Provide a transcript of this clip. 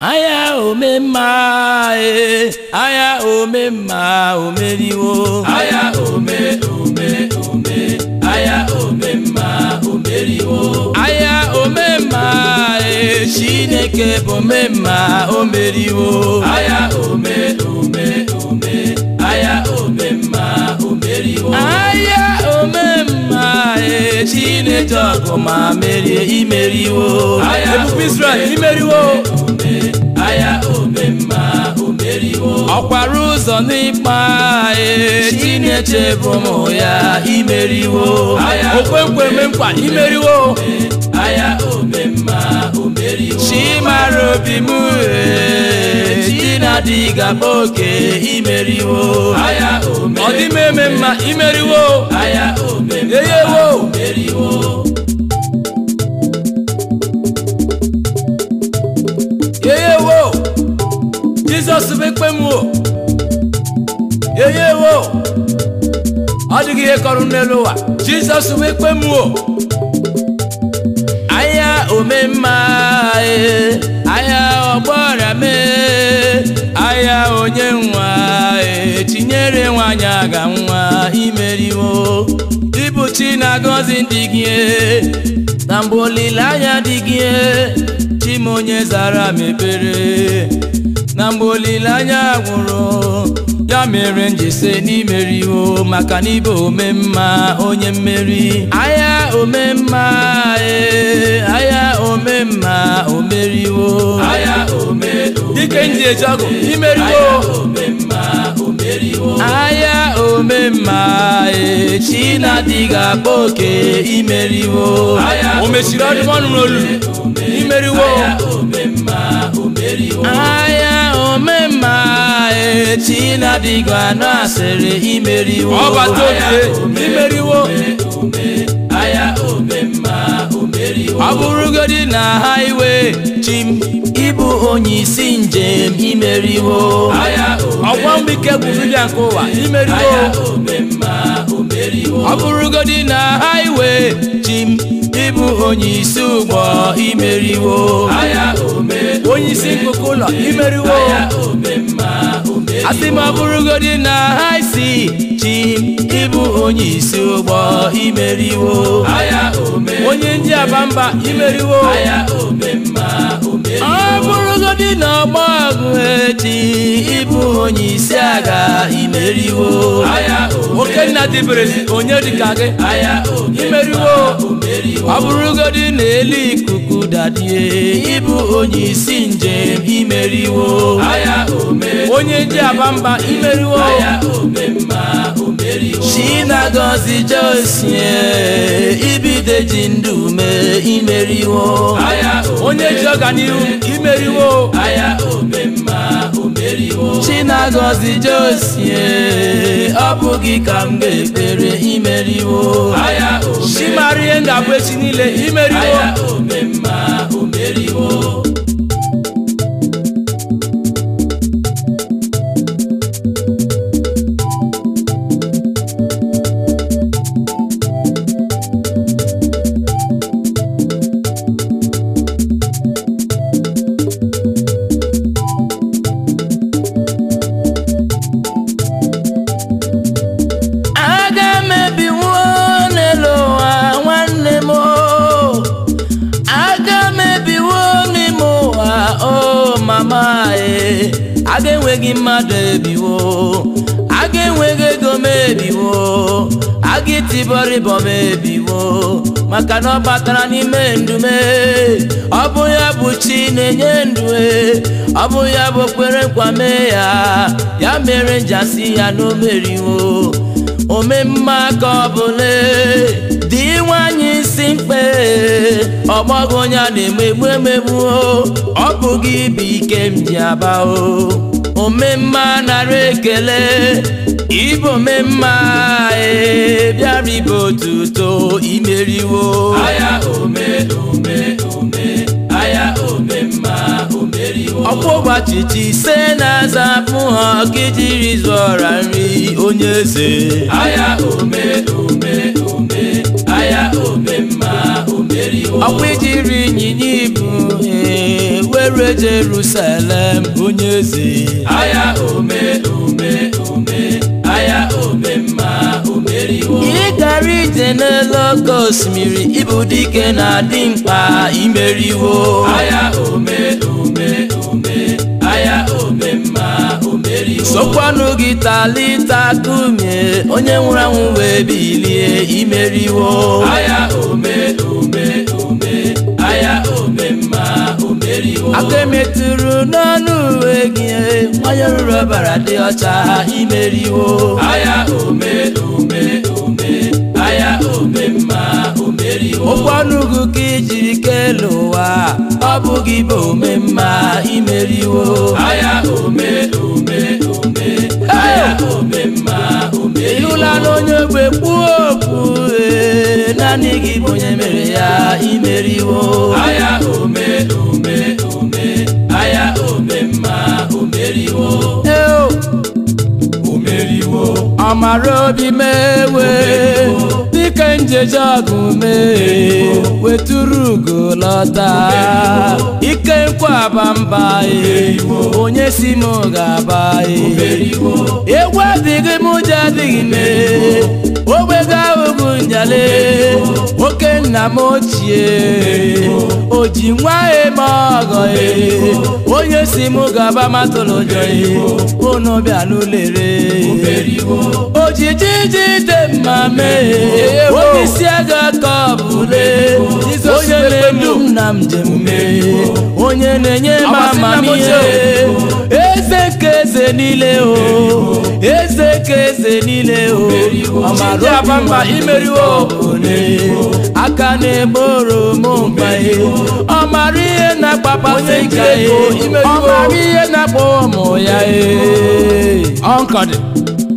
anya omemma e anya omemma omeriwo aya ome ome ome aya ome mma omeriwo anya omemma e chineke bụ omemma omeriwo aya ome ome ome aya ome mma omeriwo anya omemma e chineke ọgụ ma merie imeriwo Aya ebube israel ome, imeriwo ome aya ome mma omeriwo ọkwara ụzọ n'ịkpa e chineke bụ ụmụ ya imeriwo Aya okwenkwe eme nkwa imeriwo aya ome mma omeriwo chimara obi m e chinadị gaba oke imeriwo aya ome ọ dị m eme mma imeriwo aya ome mma eyewo omeriwo eyewo jizọs bụ ekpe m o eyewo ọ dịghị ihe kọrọ n'elu ụwa jizọs bụ ekpe m o anya omemma e anya ọgbọrịa mee anya onye nwa e tinyere nwanyị aga nwa imeriwo ịbụ chi na-agọzi ndị gị e, na mgbe olileanya dị gị e, chi m onye zara mepere na mgbe olileanya gwụrụ ya mere njise n'imeriwo maka na ibe omemma onye mmeri anya omemma e anya omemma omeriwo aya ome ome dike nji eji ọgụ aya imeriwo ome mma omeriwo anya omemma e chinadịghị akpa oke imeriwo Aya o mechiri ọdụm ọnụ n'olu imeriwo aya ome mma omeriwo anya omemma e chinadịghị anụ asịrị imeriwo ọbata oke imeriwo ome aya ome mma omeriwo ọ bụrụgodi na haiwe chim ịbụ onye isi njem imeriwo aya ome ọgwa mbike bụ vidiyo nke ụwa imeriwo aya ome mma omeriwo ọ bụrụgodi na haiwe chim ịbụ onye isi ụgbọ imeriwo aya ome onye isi nkụkụ ụlọ imeriwo aya ome mma omeriwo asị m ọ bụrụgodi na haisi chim ịbụ onye isi ụgbọ imeriwo aya ome onye ndị abamba imeriwo aya ome mma omeriwo ọ bụrụgodi na ọgbọ ọgụ echi ịbụ onye isi agha imeriwo aya ome okenna dịbere onye dịka gị aya ome imeriwo omeriwo ọ bụrụgodi na elu ikuku dadie ịbụ onye isi njem imeriwo aya ome onye ndị abamba imeriwo aya ome mma omeriwo chinagozi josie ibideji ndụ mee imeriwo aya ome onye ji ọganihu imeriwo aya ome mma omeriwo chinagozi josie ọ bụghị ka m ga-ekpere imeriwo aya ome chimarie ngabụ echi niile imeriwo aya ome mma omeriwo aga m ebiwo n'elu ụwa nwanne m o. aga m ebiwo n'ime ụwa o mama e aga enweghị mmadụ ebiwo aga enweghị ego m ebiwo aga itibọrịbọ m ebiwo maka na ọ batara n'ime ndume ọ bụ ya bụ chi na-enye ndụ e ọ bụ ya bụ okpere nkwa mee ya ya mere njasi ya na o meriwo omemma ka ọ bụla dị nwanyị isi mkpe ọgbọghọ onye a na-emegbu emegbu o, ọ bụghị ibe ike m ji aba o omemma nara ekele ịbụ omemma e bịara ibe otuto imeriwo aya ome ome ome aya ome mma omeriwo ọkwa ụbọchị ise na-azapụ ha ka ijiri zụọra nri onye eze aya ome ome ome aya ome mma omeriwo ọkwa ijiri ịnyịnya ibu ee, were Jerusalem onye eze agha ome ome ome agha ome mma omeriwo ị gara ije n'elu oke osimiri ịbụ dike na-adị mkpa imeriwo agha ome ome ome agha ome mma omeriwo sokwanụ gị talita kumie onye nwụrụ anwụ wee bilie imeriwo agha ome ome ome agha ome mma omeriwo aka emetụrụ n'ọnụ uwe gị onye ruru ọbara dị ọcha imeriwo agha ome ome ome agha ome mma omeriwo okwu ọnụ gị ka ijiri kelee ụwa ọ bụghị bụ omemma imeriwo agha ome ome ome agha ome mma omeriwo ịhụla na onye ogbe kwuo okwu ee, naanị gị bụ onye mere ya imeriwo agha ome ome ome agha ome mma omeriwo Eo, omeriwo ọmara obi mewe dịka njeje ọgụ mee wetụrụ ugo lọta ike nkwaba mba e onye si m ga-aba e egwu adịghị m ụjọ adịghị m e ogbega ugwu njale nwoke nna m ochie o ji nwa eme ọgọ e onye si m gaba matụlụ ụjọ e unu bịa n'ụlere ojiji ji dị mma mee onye isi aga ka ọ bụle onye na-edu m na njem mee onye na-enye m amamihe eze ka eze niile o eze ka eze niile o ọmara abamba imeriwo one aka na-egboro m mkpa ihe ọmara ihe na-akpapasị nka ihe ọmara ihe na-akpọ ụmụ ya ee ọnkọdị